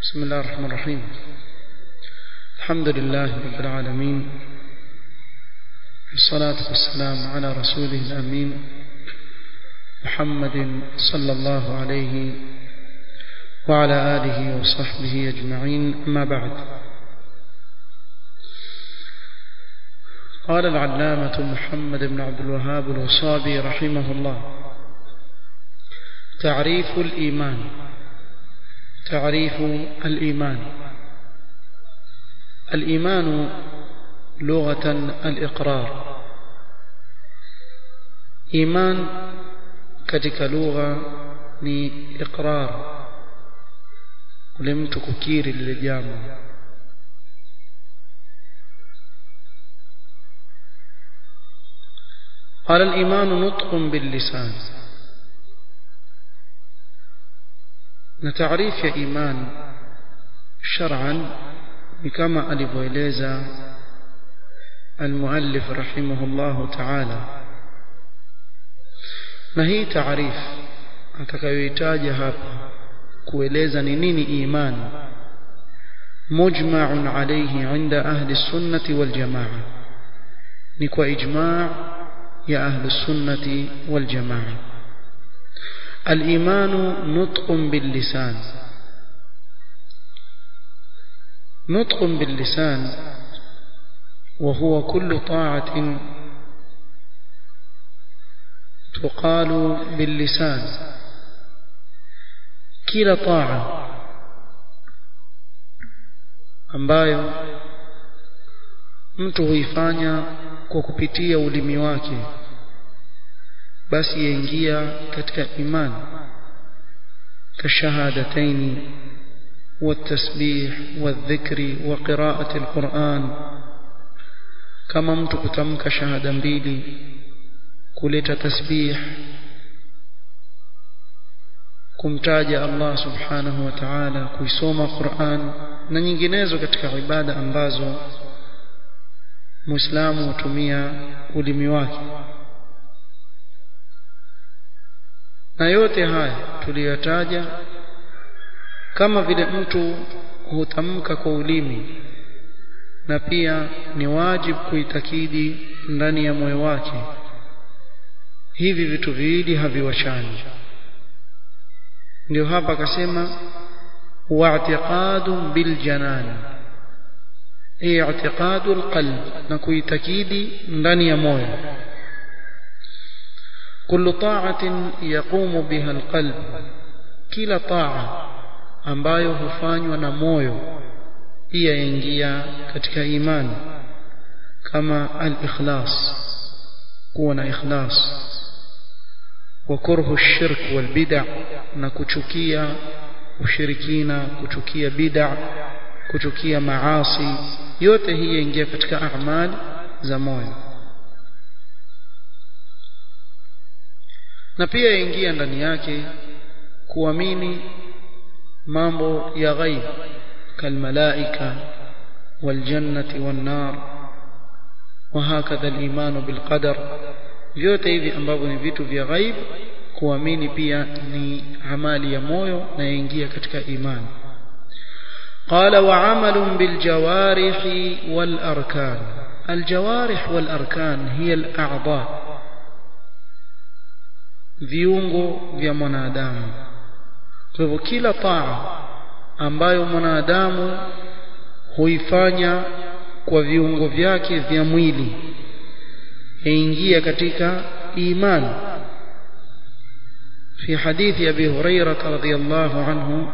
بسم الله الرحمن الرحيم الحمد لله رب العالمين الصلاة والسلام على رسوله الأمين محمد صلى الله عليه وعلى آله وصحبه أجمعين أما بعد قال العلامة محمد بن عبد الوهاب الوصابي رحمه الله تعريف الإيمان تعريف الإيمان الإيمان لغة الإقرار إيمان katika lugha ni iqrar ule mtu kukiri lile jambo قال الإيمان نطق باللسان نتعريف يا إيمان شرعا كما ألفويليزا المؤلف رحمه الله تعالى na hii taarif atakayoitaja hapa kueleza ni nini imani mujma'un alayhi 'inda ahli sunnati wal jamaa ni kwa ijma' ya ahli sunnati wal jamaa الإيمان نطق باللسان نطق باللسان وهو كل طاعة تقال باللسان kila taa ambayo mtu huifanya kwa kupitia ulimi wake basi yaingia katika imani kashahadataini والتسبيح والذكر وقراءة القرآن كما mtu kutamka shahada mbili kuleta tasbih kumtaja Allah subhanahu wa ta'ala kuisoma Qur'an na nyinginezo katika ibada ambazo Muislamu hutumia ulimi wake na yote haya tuliyotaja kama vile mtu hutamka kwa ulimi na pia ni wajibu kuitakidi ndani ya moyo wake hivi vitu viwili haviwachani ndio hapa akasema wa'tiqadu bil janan i'tiqadu alqalb na kuitakidi ndani ya moyo kullu ta'atin yaqumu biha alqalb kila ta'a ambayo hufanywa na moyo pia yaingia katika imani kama al-ikhlas kuwa na ikhlas وكره الشرك والبدع na kuchukia ushirikina kuchukia bid'a kuchukia maasi yote hii yaingia katika amali za moyo na pia yaingia ndani yake kuamini mambo ya ghaib kalmalaika waljannati wannar وهكذا الإيمان بالقدر vyote hivi ambavyo ni vitu vya ghaib kuamini pia ni amali ya moyo na yaingia katika imani قال وعمل بالجوارح والأركان الجوارح والأركان هي الأعضاء viungo vya mwanadamu kwa hivyo kila taa ambayo mwanadamu huifanya kwa viungo vyake vya mwili yaingia katika imani في حديث أبي هريرة رضي الله عنه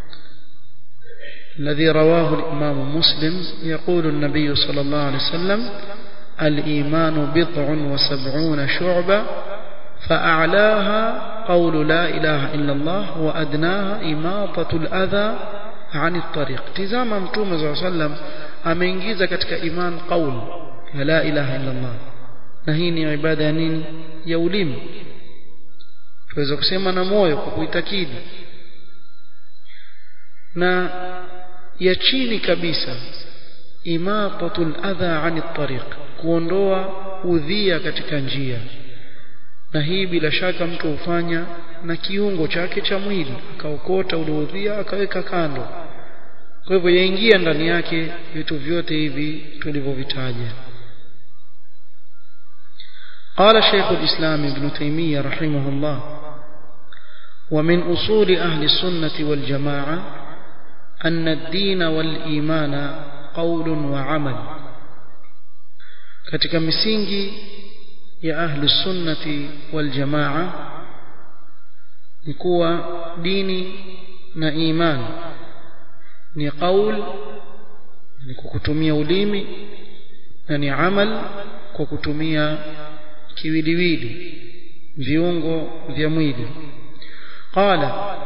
الذي رواه الإمام مسلم يقول النبي صلى الله عليه وسلم الإيمان بضع وسبعون شعبة فأعلاها قول لا إله إلا الله وأدناها إماطة الأذى عن الطريق تزام متوم صلى الله عليه وسلم ameingiza katika iman qaul ya la ilaha illa Allah na hii ni ibada ya nini ya ulimi tuweza kusema na moyo kwa kuitakidi na ya chini kabisa imatatul adha ani tariq kuondoa udhia katika njia na hii bila shaka mtu hufanya na kiungo chake cha mwili akaokota ule udhia akaweka kando kwa hivyo yaingia ndani yake vitu vyote hivi tulivyovitaja قال شيخ الإسلام ابن تيمية رحمه الله ومن أصول أهل السنة والجماعة أن الدين والإيمان قول وعمل katika misingi ya ahli sunnati wal jamaa ni kuwa dini na imani ni qaul ni kwa kutumia ulimi na ni amal kwa kutumia kiwiliwili viungo vya mwili qala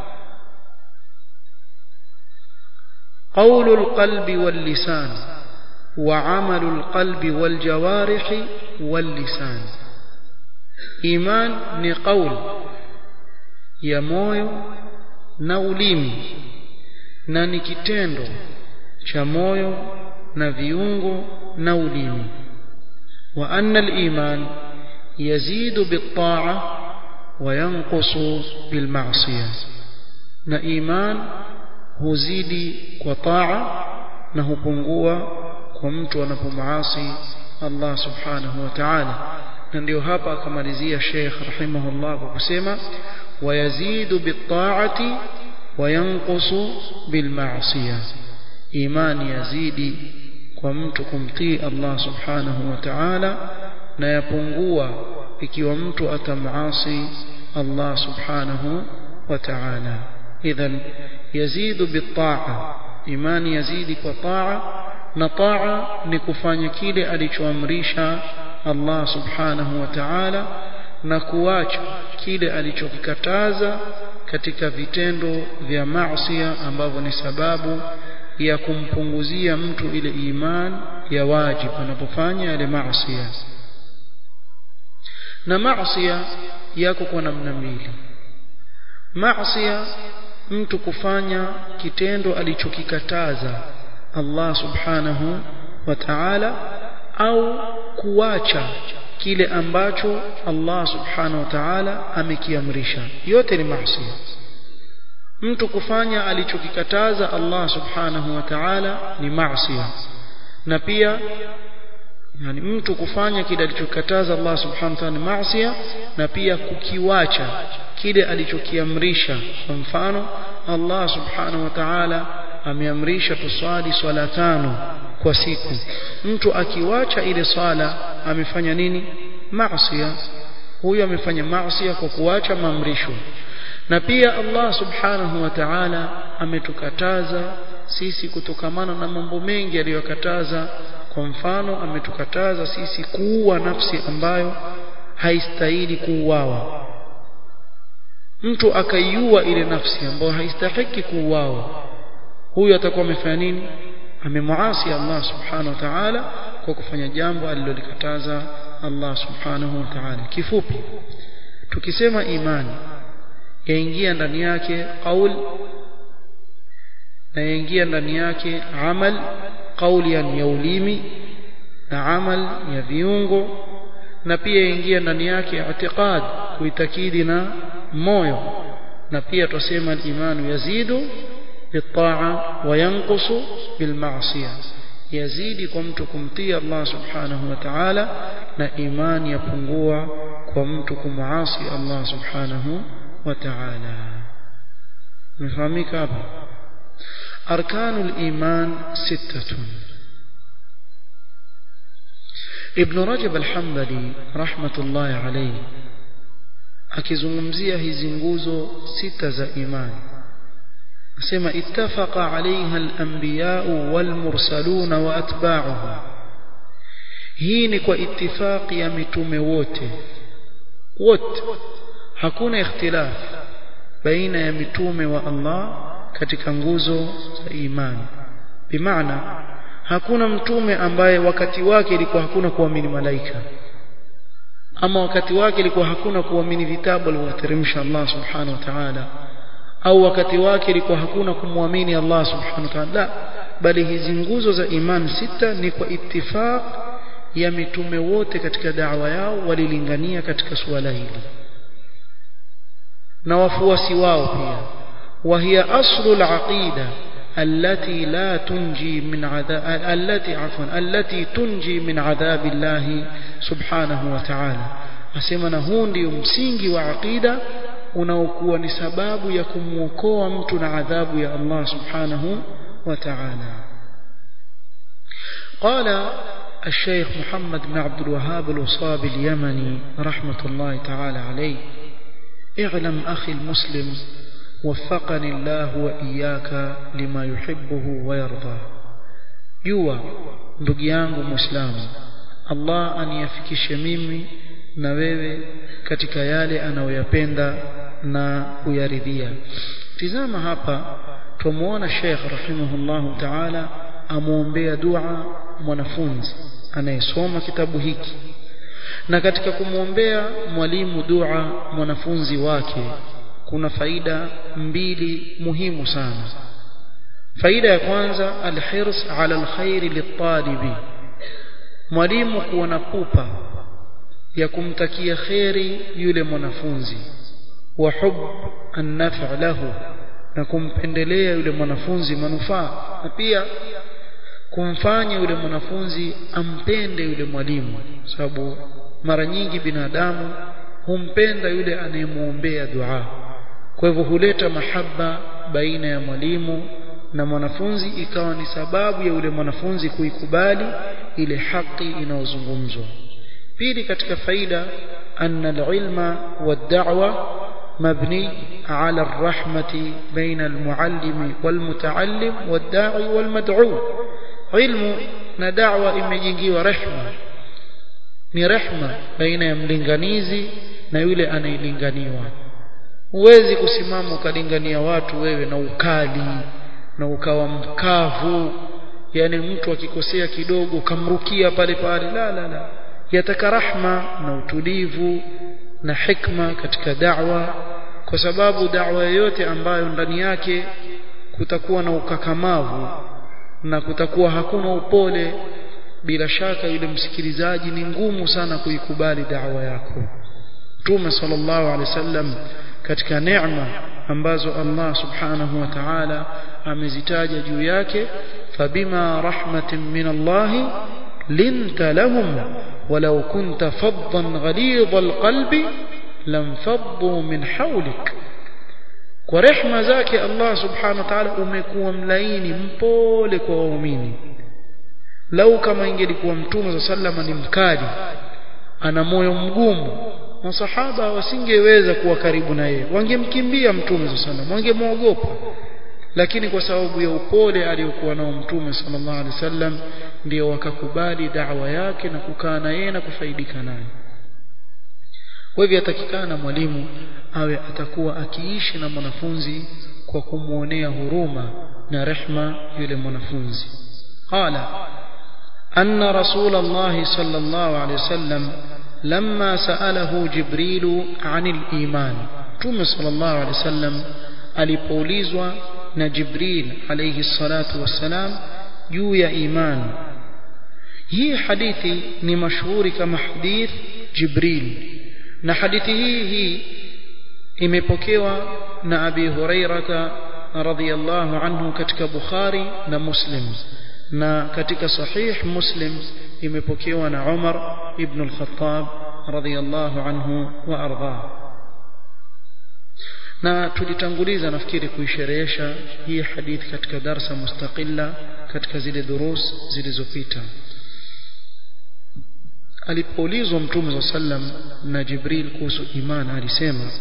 قول القلب واللسان وعمل القلب والجوارح واللسان إيمان ni قول ya moyo na ulimi na ni kitendo cha moyo na viungo na ulimi wa anna al-iman yazidu bit-ta'a wa yanqusu bil-ma'siyah na iman huzidi kwa taa na hupungua kwa mtu anapomaasi Allah subhanahu wa ta'ala na ndio hapa akamalizia Sheikh rahimahullah kwa kusema wayazidu bitaati wayanqusu bilmaasiya imani yazidi kwa mtu kumtii Allah subhanahu wa ta'ala na yapungua ikiwa mtu atamaasi Allah subhanahu wa ta'ala idhan yazidu bitaa imani yazidi kwa taa na taa ni kufanya kile alichoamrisha Allah subhanahu wa ta'ala na kuacha kile alichokikataza katika vitendo vya maasiya ambavyo ni sababu ya kumpunguzia mtu ile iman ya wajibu anapofanya yale maasiya na maasiya yako kwa namna mbili maasiya mtu kufanya kitendo alichokikataza Allah subhanahu wa ta'ala au kuacha kile ambacho Allah subhanahu wa ta'ala amekiamrisha yote ni maasi mtu kufanya alichokikataza Allah subhanahu wa ta'ala ni maasi na pia yani mtu kufanya kile alichokikataza Allah subhanahu wa ta'ala ni maasi na pia kukiwacha kile alichokiamrisha kwa mfano Allah subhanahu wa ta'ala ameamrisha tuswali swala tano kwa siku mtu akiwacha ile swala amefanya nini maasiya huyo amefanya maasiya kwa kuacha maamrisho na pia Allah subhanahu wa ta'ala ametukataza sisi kutokamana na mambo mengi aliyokataza kwa mfano ametukataza sisi kuua nafsi ambayo haistahili kuuawa mtu akaiua ile nafsi ambayo haistahiki kuuawa huyo atakuwa amefanya nini amemuasi Allah subhanahu wa ta'ala kwa kufanya jambo alilolikataza Allah subhanahu wa ta'ala kifupi tukisema imani yaingia ndani yake qaul na yaingia ndani yake amal qauli ya ulimi na amal ya viungo na pia yaingia ndani yake i'tiqad kuitakidi na moyo na pia tusema al-imanu yazidu بالطاعة وينقص بالمعصية يزيد كمت كمتي الله سبحانه وتعالى na imani yapungua kwa mtu kumasi Allah subhanahu wa ta'ala mfahamika hapa arkanul iman sittatun ibn rajab al-hanbali rahmatullahi alayhi akizungumzia hizi nguzo sita za imani asema ittafaqa alaiha al-anbiya'u wal-mursaluna wa atba'uhum hii ni kwa ittifaqi ya mitume wote wote hakuna ikhtilaf baina ya mitume wa Allah katika nguzo za imani bimaana hakuna mtume ambaye wakati wake ilikuwa hakuna kuamini malaika ama wakati wake ilikuwa hakuna kuamini vitabu alivyoteremsha Allah subhanahu wa ta'ala au wakati wake ilikuwa hakuna kumwamini Allah subhanahu wa ta'ala bali hizi nguzo za imani sita ni kwa ittifaq ya mitume wote katika da'wa yao walilingania katika suala hili na wafuasi wao pia وهي أصل العقيدة التي لا تنجي من عذاب التي عفوا التي تنجي من عذاب الله سبحانه وتعالى asema na huu ndio msingi wa aqida unaokuwa ni sababu ya kumwokoa mtu na adhabu ya Allah subhanahu wa ta'ala قال الشيخ محمد بن عبد الوهاب الوصابي اليمني رحمة الله تعالى عليه اعلم أخي المسلم وفقني الله وإياك لما يحبه ويرضى جوا ndugu yangu muislamu Allah aniyafikishe mimi na wewe katika yale anayoyapenda na kuyaridhia tizama hapa tumuona Sheikh rahimahullahu ta'ala amuombea dua mwanafunzi anayesoma kitabu hiki na katika kumwombea mwalimu dua mwanafunzi wake kuna faida mbili muhimu sana faida ya kwanza alhirs ala alkhairi litalibi mwalimu kuwa na pupa ya kumtakia kheri yule mwanafunzi wa hub an-naf' lahu na kumpendelea yule mwanafunzi manufaa na pia kumfanya yule mwanafunzi ampende yule mwalimu sababu mara nyingi binadamu humpenda yule anayemuombea dua kwa hivyo huleta mahaba baina ya mwalimu na mwanafunzi ikawa ni sababu ya yule mwanafunzi kuikubali ile haki inayozungumzwa pili katika faida anna alilma wad'wa مبني على الرحمة بين المعلم والمتعلم والداعي والمدعو علم ندعوة imejengiwa rehma ni rehma baina ya mlinganizi na yule anayelinganiwa huwezi kusimama ukalingania watu wewe na ukali na ukawa mkavu yani mtu akikosea kidogo ukamrukia pale pale la la la yataka rahma na utulivu na hikma katika da'wa kwa sababu da'wa yoyote ambayo ndani yake kutakuwa na ukakamavu na kutakuwa hakuna upole bila shaka yule msikilizaji ni ngumu sana kuikubali da'wa yako Mtume sallallahu alaihi wasallam katika neema ambazo Allah subhanahu wa ta'ala amezitaja juu yake fabima rahmatin min Allah linta lahum ولو كنت فظا غليظ القلب لانفضوا من حولك ورحمه zake Allah subhanahu wa ta'ala umekuwa mlaini mpole kwa waumini lau kama ingelikuwa mtume sallama ni mkali ana moyo mgumu masahaba wasingeweza kuwa karibu na yeye wangemkimbia mtume sallam wangemwogopa lakini kwa sababu ya upole aliyokuwa nao mtume sallallahu alaihi wasallam ndio wakakubali da'wa yake na kukaa na yeye na kufaidika naye kwa hivyo atakikana mwalimu awe atakuwa akiishi na mwanafunzi kwa kumuonea huruma na rehma yule mwanafunzi qala anna rasulullah sallallahu alaihi wasallam لما سأله جبريل عن الإيمان توم صلى الله عليه وسلم alipoulizwa na Jibril alayhi salatu wassalam juu ya iman hii hadithi ni mashuhuri kama hadith Jibril na hadithi hii hii imepokewa na Abi Hurairah radhiyallahu anhu katika Bukhari na Muslim na katika sahih Muslim imepokewa na Umar ibn al-Khattab radhiyallahu anhu wa ardhah na tulitanguliza nafikiri kuisherehesha hii hadithi katika darsa mustaqilla katika zile durus zilizopita alipoulizwa mtume sallam na Jibril kuhusu imani alisema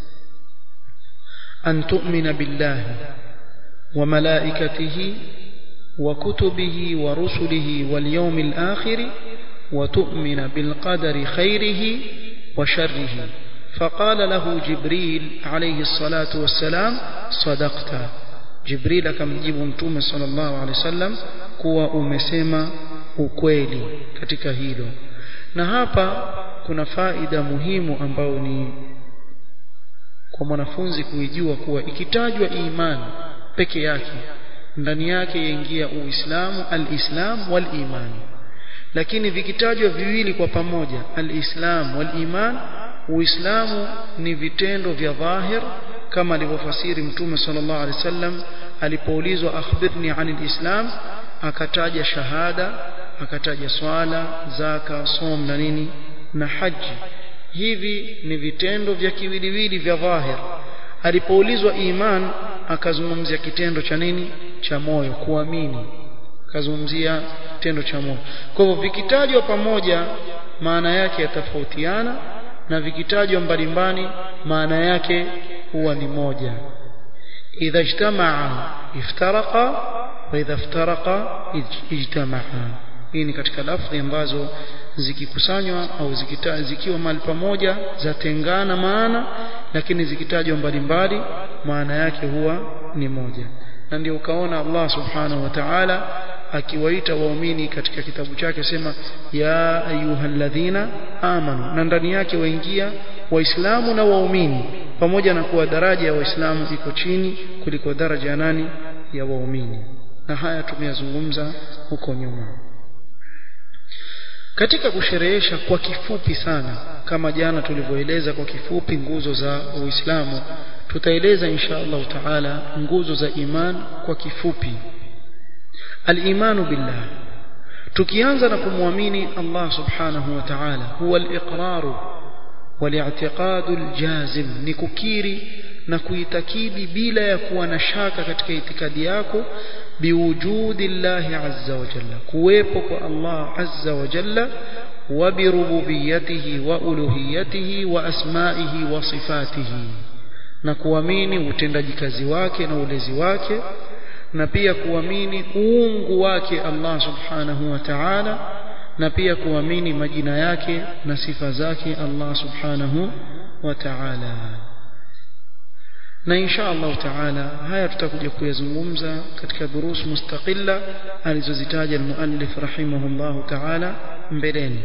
an tu'mina billahi wa malaikatihi wa kutubihi wa rusulihi wal yawmil akhir wa tu'mina bil qadari khairihi wa sharrihi فقال له جبريل عليه الصلاة والسلام صدقت جبريل akamjibu mtume sallallahu alaihi wasallam kuwa umesema ukweli katika hilo na hapa kuna faida muhimu ambayo ni kwa mwanafunzi kuijua kuwa ikitajwa imani peke yake ndani yake yaingia uislamu alislam waliman lakini vikitajwa viwili kwa pamoja alislam waliman uislamu ni vitendo vya dhahir kama alivyofasiri mtume sallallahu alaihi wasallam alipoulizwa akhbirni anil islam akataja shahada akataja swala zaka som na nini na haji hivi ni vitendo vya kiwiliwili vya dhahir alipoulizwa iman akazungumzia kitendo cha nini cha moyo kuamini akazungumzia kitendo cha moyo kwa hivyo vikitajwa pamoja maana yake yatofautiana na vikitajwa mbalimbali maana yake huwa ni moja idha ijtamaa iftaraqa wa idha iftaraqa ijtamaa hii ni katika lafzi ambazo zikikusanywa au zikita, zikiwa mahali pamoja zatengana maana lakini zikitajwa mbalimbali maana yake huwa ni moja na ndio ukaona Allah subhanahu wa ta'ala akiwaita waumini katika kitabu chake sema ya ayyuhalladhina amanu na ndani yake waingia waislamu na waumini pamoja na kuwa daraja ya waislamu iko chini kuliko daraja ya nani ya waumini na haya tumeyazungumza huko nyuma katika kusherehesha kwa kifupi sana kama jana tulivyoeleza kwa kifupi nguzo za Uislamu tutaeleza insha Allah taala nguzo za iman kwa kifupi al-imanu billah tukianza na kumwamini Allah subhanahu wa ta'ala huwa al-iqraru wal-i'tiqadu al-jazim ni kukiri na kuitakidi bila ya kuwa na shaka katika itikadi yako biwujudi llahi azza wa jalla kuwepo kwa Allah azza wa jalla wa birububiyyatihi wa uluhiyyatihi wa asma'ihi wa sifatihi na kuamini utendaji kazi wake na ulezi wake na pia kuamini uungu wake Allah subhanahu wa ta'ala na pia kuamini majina yake na sifa zake Allah subhanahu wa ta'ala na insha Allah taala haya tutakuja kuyazungumza katika durus mustaqilla alizozitaja almuallif rahimahullah taala mbeleni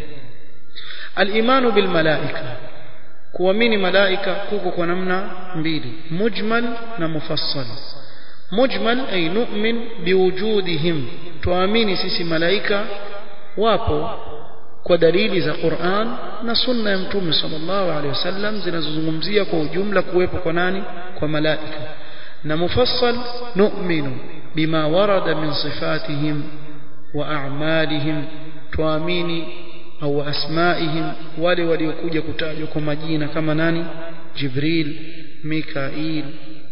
al-imanu bil malaika kuamini malaika kuko kwa namna mbili mujmal na mufassal mujmal ay nu'min biwujudihim tuamini sisi malaika wapo kwa dalili za Qur'an na sunna ya Mtume sallallahu alaihi wasallam zinazozungumzia kwa ujumla kuwepo kwa nani kwa malaika na mufassal nu'minu bima warada min sifatihim wa a'malihim tuamini au asmaihim wale waliokuja kutajwa kwa majina kama nani Jibril Mikail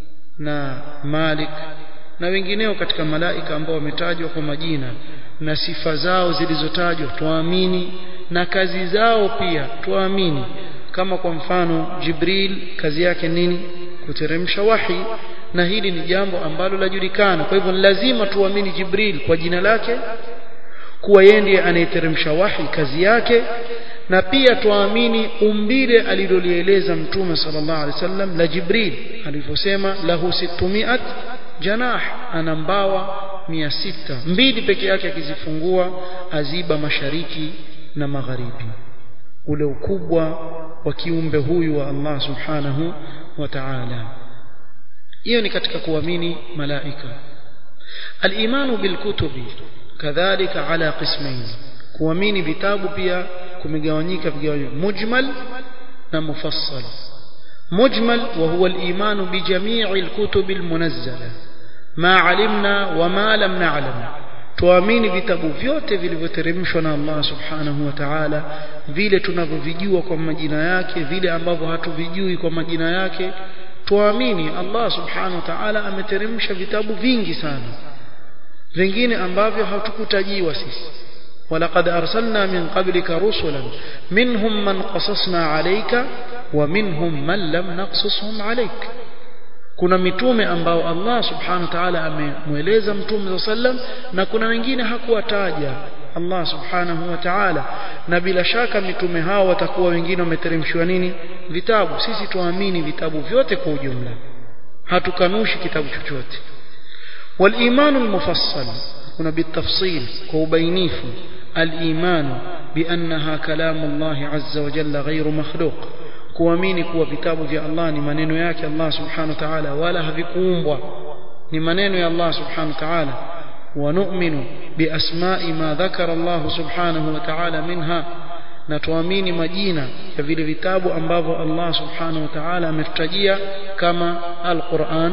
na Malik na wengineo katika malaika ambao wametajwa kwa majina na sifa zao zilizotajwa tuamini na kazi zao pia tuamini kama kwa mfano Jibril kazi yake nini kuteremsha wahi na hili ni jambo ambalo lajulikana kwa hivyo lazima tuamini Jibril kwa jina lake kuwa yeye ndiye anayeteremsha wahi kazi yake na pia tuamini umbile alilolieleza mtume sallallahu alaihi wasallam la Jibril alivyosema lahu situmiat janah ana mbawa mia sita mbili peke yake akizifungua aziba mashariki na magharibi ule ukubwa wa kiumbe huyu wa Allah subhanahu wa ta'ala hiyo ni katika kuamini malaika al-imanu bil kutubi kadhalika ala qismain kuamini vitabu pia kumegawanyika vigawanyo mujmal na mufassal mujmal wa huwa al-imanu bi jami'i al-kutubi al-munazzala ma alimna wa ma lam na'lam tuamini vitabu vyote vilivyoteremshwa na Allah subhanahu wa ta'ala vile tunavyovijua kwa majina yake vile ambavyo hatuvijui kwa majina yake tuamini Allah subhanahu wa ta'ala ameteremsha vitabu vingi sana vingine ambavyo hatukutajiwa sisi ولقد أرسلنا من قبلك رسلا منهم من قصصنا عليك ومنهم من لم نقصصهم عليك kuna mitume ambao Allah subhanahu wa ta'ala amemweleza mtume sallam na kuna wengine hakuwataja Allah subhanahu wa ta'ala na bila shaka mitume hao watakuwa wengine wameteremshwa nini vitabu sisi tuamini vitabu vyote kwa ujumla hatukanushi kitabu chochote والإيمان المفصل هنا بالتفصيل كوبينيف الإيمان بأنها كلام الله عز وجل غير مخلوق kuamini kuwa vitabu vya Allah ni maneno yake Allah subhanahu wa ta'ala wala havikuumbwa ni maneno ya Allah subhanahu wa ta'ala wa nu'minu bi asma'i ma dhakara Allah subhanahu wa ta'ala minha na tuamini majina ya vile vitabu ambavyo Allah subhanahu wa ta'ala ametutajia kama al-Qur'an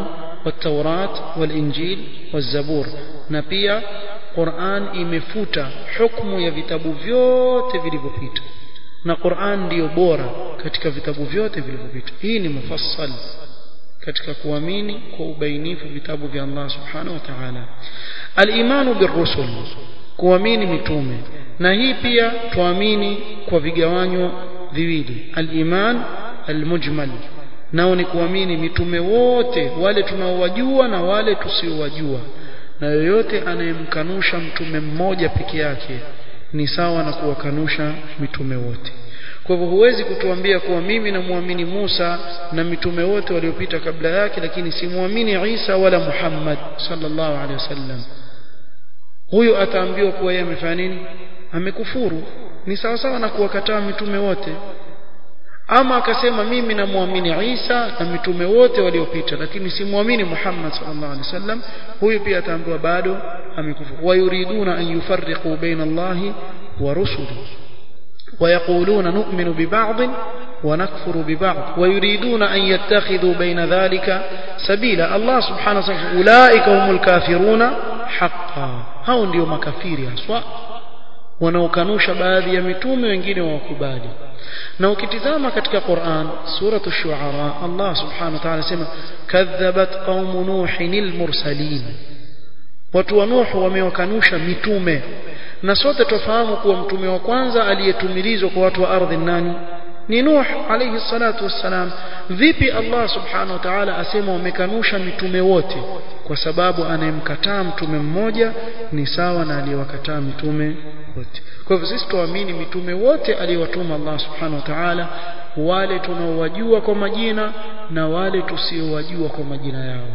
والتوراة والإنجيل والزبور نبيا قرآن imefuta hukumu ya vitabu vyote vilivyopita na Qur'an ndiyo bora katika vitabu vyote vilivyopita hii ni mufassal katika kuamini kwa ubainifu vitabu vya Allah subhanahu wa ta'ala al-imanu birrusul kuamini mitume na hii pia tuamini kwa vigawanyo viwili al-iman al-mujmal nao ni kuamini mitume wote wale tunaowajua na wale tusiowajua na yoyote anayemkanusha mtume mmoja peke yake ni sawa na kuwakanusha mitume wote kwa hivyo huwezi kutuambia kuwa mimi namwamini Musa na mitume wote waliopita kabla yake lakini simwamini Isa wala Muhammad sallallahu alaihi wasallam huyo ataambiwa kuwa yeye amefanya nini amekufuru ni sawa sawa na kuwakataa mitume wote ama akasema mimi namwamini Isa na mitume wote waliopita lakini simwamini Muhammad sallallahu alaihi wasallam huyu pia ataambiwa bado amekufuru wayuriduna an yufarriqu baina Allahi wa rusuli ويقولون نؤمن ببعض ونكفر ببعض ويريدون أن يتخذوا بين ذلك سبيلا الله سبحانه وتعالى أولئك هم الكافرون حقا هؤلاء ndio makafiri haswa wanaokanusha baadhi ya mitume wengine wawakubali na ukitizama katika Qur'an suratu shuara Allah subhanahu wa ta'ala sema kadhabat qaumu nuhin mursalin watu wa nuh wamewakanusha mitume na sote tufahamu kuwa mtume wa kwanza aliyetumilizwa kwa watu wa ardhi nani ni Nuh alayhi salatu wassalam vipi Allah subhanahu wa ta'ala asema wamekanusha mitume wote kwa sababu anayemkataa mtume mmoja ni sawa na aliyewakataa mitume wote kwa hivyo sisi tuamini mitume wote aliyowatuma Allah subhanahu wa ta'ala wale tunaowajua kwa majina na wale tusiowajua kwa majina yao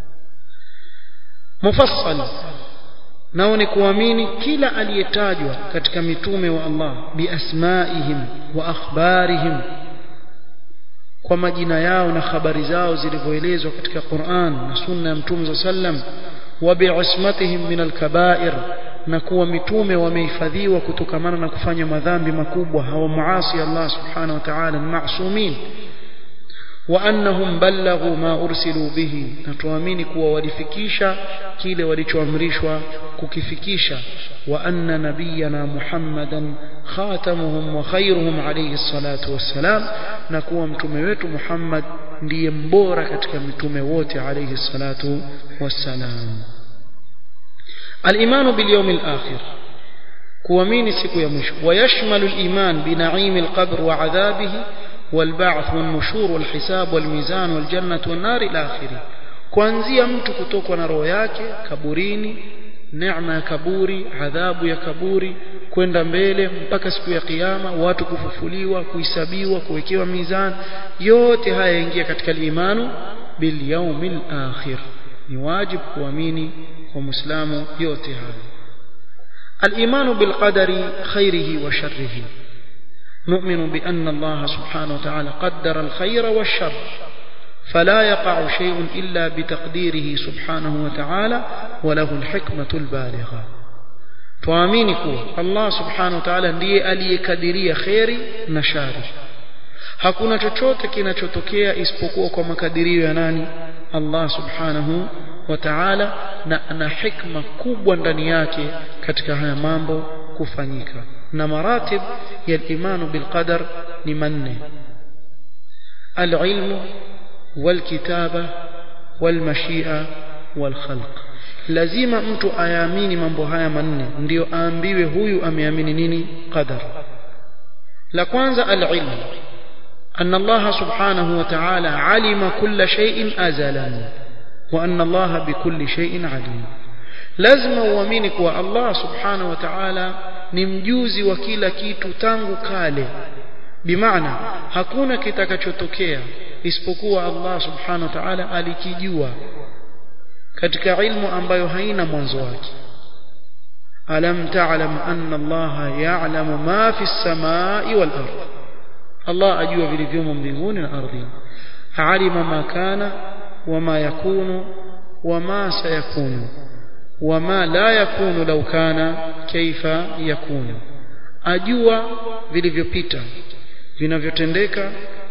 mufassal nao ni kuamini kila aliyetajwa katika mitume wa Allah biasmaihim wa akhbarihim kwa majina yao na habari zao zilivyoelezwa katika Qur'an na sunna ya Mtume sallam wa bi'ismatihim min al-kaba'ir na kuwa mitume wamehifadhiwa kutokamana na kufanya madhambi makubwa hawamuasi Allah subhanahu wa ta'ala ma'sumin وأنهم بلغوا ما أرسلوا به نتوامين كوا ولفكيشا كيل ولتوامرشوا ككفكيشا وأن نبينا محمدا خاتمهم وخيرهم عليه الصلاة والسلام نكوا متموت محمد ndiye mbora katika mitume wote alayhi salatu wassalam al-imanu bil yawm al-akhir kuamini siku ya mwisho wayashmalu al-iman bi na'im al-qabr wa 'adhabihi والبعث والنشور والحساب والميزان والجنة والنار إلى آخره kuanzia mtu kutokwa na roho yake kaburini neema ya kaburi adhabu ya kaburi kwenda mbele mpaka siku ya kiyama watu kufufuliwa kuhesabiwa kuwekewa mizani yote haya yaingia katika imanu bil yaumil akhir ni wajibu kuamini kwa muislamu yote haya al-imanu bil qadari khairihi wa sharrihi نؤمن بأن الله سبحانه وتعالى قدر الخير والشر فلا يقع شيء إلا بتقديره سبحانه وتعالى وله الحكمة البالغة tuamini kuwa Allah subhanahu wa ta'ala ndiye aliyekadiria kheri na shari hakuna chochote kinachotokea isipokuwa kwa makadirio ya nani Allah subhanahu wa ta'ala na ana hikma kubwa ndani yake katika haya mambo kufanyika na maratib ya imanu bil qadar ni manne al-ilmu wal kitaba wal mashia wal khalq lazima mtu ayaamini mambo haya manne ndio aambiwe huyu ameamini nini qadar la kwanza al-ilmu أن الله سبحانه وتعالى علم كل شيء أزلا وأن الله بكل شيء عليم لازم uamini kuwa Allah subhanahu wa ta'ala ni mjuzi wa kila kitu tangu kale bimaana hakuna kitakachotokea isipokuwa Allah subhanahu wa ta'ala alikijua katika ilmu ambayo haina mwanzo wake alam ta'lam anna Allah ya'lamu ma fi as-samai wal ardh Allah ajua vilivyomo mbinguni na ardhini alima ma kana wama yakunu wama sayakunu wama la yakunu law kana kaifa yakunu ajua vilivyopita vinavyotendeka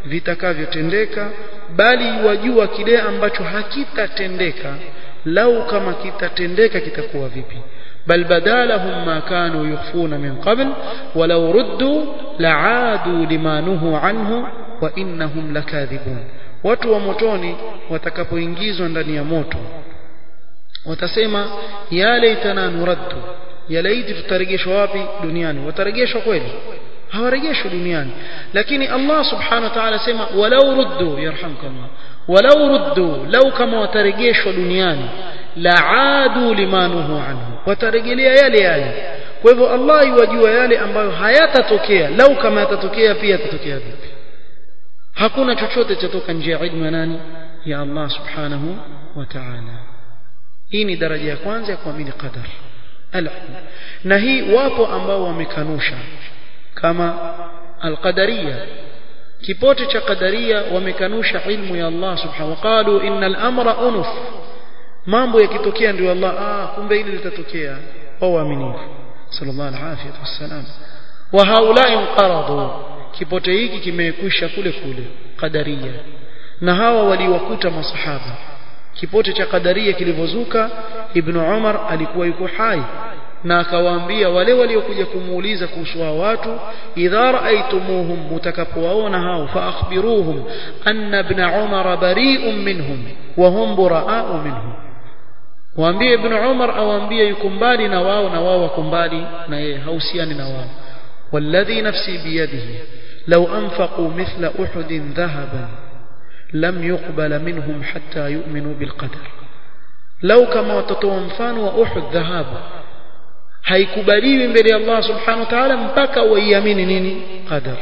vitakavyotendeka bali wajua kile ambacho hakitatendeka lau kama kitatendeka kitakuwa vipi بل بدا لهم ما كانوا يخفون من قبل ولو ردوا لعادوا لما نهوا عنه وإنهم لكاذبون watu wa motoni watakapoingizwa ndani ya moto watasema ya laitana nuraddu ya laiti tutarejeshwa wapi duniani watarejeshwa kweli hawarejeshwi duniani lakini Allah subhanahu wa ta'ala sema walau ruddu yarhamkallah walau ruddu lau kama watarejeshwa duniani laadu limanuhu anhu watarejelea yale yale kwa hivyo Allah yuwajua yale ambayo hayatatokea lau kama yatatokea pia yatatokea vipi hakuna chochote chatoka nje ya ilmu ya nani ya Allah subhanahu wa ta'ala hii ni daraja ya kwanza ya kuamini qadar al-ilm na hii wapo ambao wamekanusha kama al-qadariyya kipote cha qadaria wamekanusha ilmu ya Allah subhanahu wa qalu innal amra unuf mambo yakitokea ndio Allah ah kumbe hili litatokea wao waaminifu sallallahu alaihi wasallam wa haulai qaradu kipote hiki kimekwisha kule kule qadaria na hawa waliwakuta masahaba kipote cha qadaria kilivyozuka ibn Umar alikuwa yuko hai na akawaambia wale waliokuja kumuuliza kuhusu hao watu idha raaitumuhum mutakapowaona hao fa akhbiruhum anna ibn Umar bari'un minhum wa hum buraa'u minhum waambie ibn Umar awaambie yuko mbali na wao na wao wako mbali na yeye hausiani na wao والذي نفسي بيده لو أنفقوا مثل أحد ذهبا لم يقبل منهم حتى يؤمنوا بالقدر لو كما وتطوى مفان وأحد ذهاب haikubaliwi mbele ya Allah subhanahu wa ta'ala mpaka waiamini nini qadar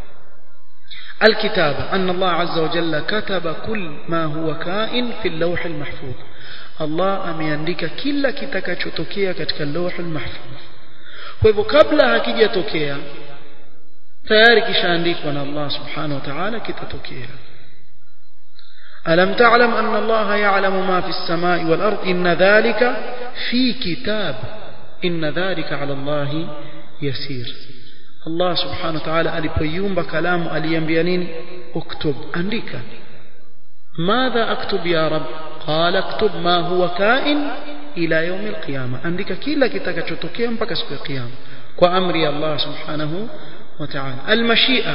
الكتابة أن الله عز وجل كتب كل ما هو كائن في اللوح المحفوظ الله ameandika kila kitakachotokea katika اللوح المحفوظ kwa hivyo kabla hakijatokea tayari kishaandikwa na Allah subhanahu wa ta'ala kitatokea ألم تعلم أن الله يعلم ما في السماء والأرض إن ذلك في كتاب إن ذلك على الله يسير الله سبحانه وتعالى alipoiumba kalamu aliambia nini uktub andika ماذا أكتب يا رب قال اكتب ما هو كائن إلى يوم القيامة andika kila kitakachotokea mpaka siku ya kiyama kwa amri ya Allah subhanahu wa ta'ala almashia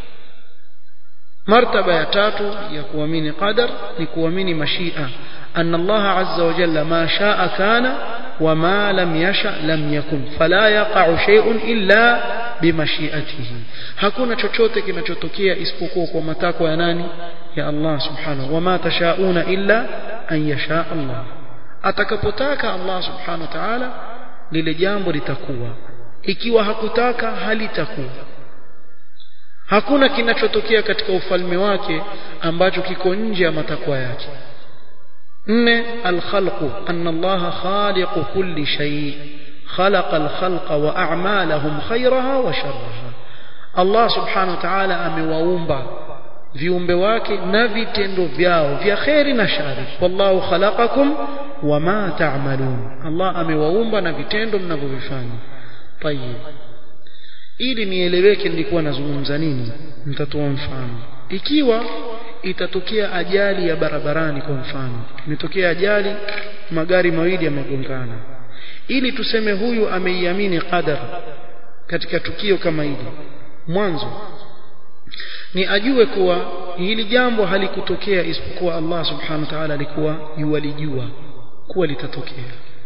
martaba ya tatu ya kuamini qadar ni kuamini mashia أن الله عز وجل ما شاء كان وما لم يشأ لم يكن فلا يقع شيء إلا بمشيئته hakuna chochote kinachotokea isipokuwa kwa matakwa ya nani ya Allah subhanahu wama tashauna illa an yasha Allah atakapotaka Allah subhanahu wa ta'ala lile jambo litakuwa ikiwa hakutaka halitakuwa hakuna kinachotokea katika ufalme wake ambacho kiko nje ya matakwa yake nne alkhalqu anna Allah khaliqu kulli shay خلق الخلق وأعمالهم خيرها وشرها Allah subhanahu wa ta'ala amewaumba viumbe wake na vitendo vyao vya kheri na shari wallahu khalaqakum wama ta'malun Allah amewaumba na vitendo mnavyovifanya tayeb ili nieleweke nilikuwa nazungumza nini nitatoa mfano ikiwa itatokea ajali ya barabarani kwa mfano imetokea ajali magari mawili yamegongana ili tuseme huyu ameiamini qadar katika tukio kama hili mwanzo ni ajue kuwa hili jambo halikutokea isipokuwa Allah subhanahu wa ta'ala alikuwa yuwalijua kuwa litatokea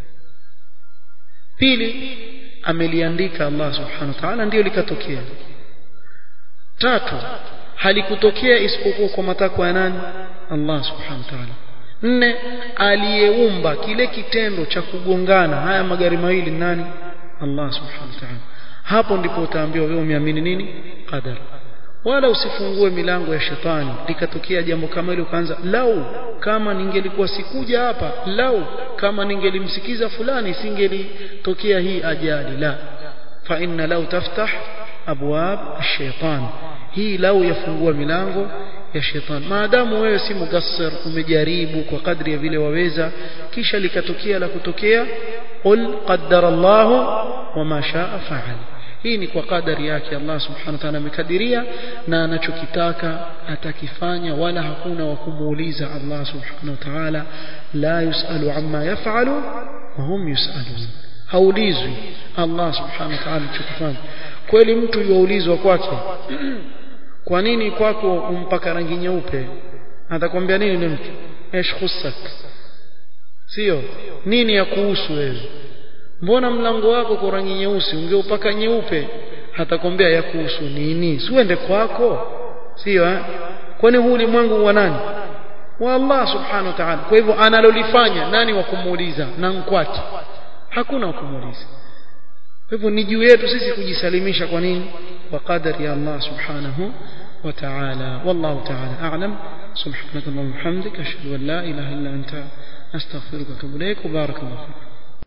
pili ameliandika Allah subhanahu wa ta'ala ndio likatokea tatu halikutokea isipokuwa kwa matakwa ya nani Allah subhanahu wa ta'ala nne aliyeumba kile kitendo cha kugongana haya magari mawili nani Allah subhanahu wa ta'ala hapo ndipo utaambiwa wewe umeamini nini qadar wala usifungue milango ya shetani likatokea jambo kama hilo ukaanza lau kama ningelikuwa sikuja hapa lau kama ningelimsikiza fulani singelitokea hii ajali la fa inna lau taftah abwab ash-shaytan hii lau yafungua milango ya shetani maadamu wewe si mugassir umejaribu kwa kadri ya vile waweza kisha likatokea la kutokea qul qaddara Allah wama shaa fa'al hii ni kwa kadari yake Allah subhanahu wa ta'ala amekadiria na anachokitaka atakifanya wala hakuna wa kumuuliza Allah subhanahu wa ta'ala la yusalu amma yaf'alu wa hum yusalun haulizwi Allah subhanahu wa ta'ala anachokifanya kweli mtu yuulizwa kwake kwa nini kwako umpaka rangi nyeupe atakwambia nini ni mtu ايش خصك sio nini ya kuhusu wewe mbona mlango wako kwa rangi nyeusi ungeupaka nyeupe hatakwambia ya kuhusu nini si uende kwako sio eh kwani huu ulimwengu wa nani wa Allah subhanahu wa ta'ala kwa hivyo analolifanya nani wa kumuuliza na mkwati hakuna wa kumuuliza kwa hivyo ni juu yetu sisi kujisalimisha kwa nini kwa kadari ya Allah subhanahu wa ta'ala wallahu ta'ala a'lam سبحانك اللهم وبحمدك اشهد ان لا اله الا انت استغفرك واتوب اليك وبارك الله فيك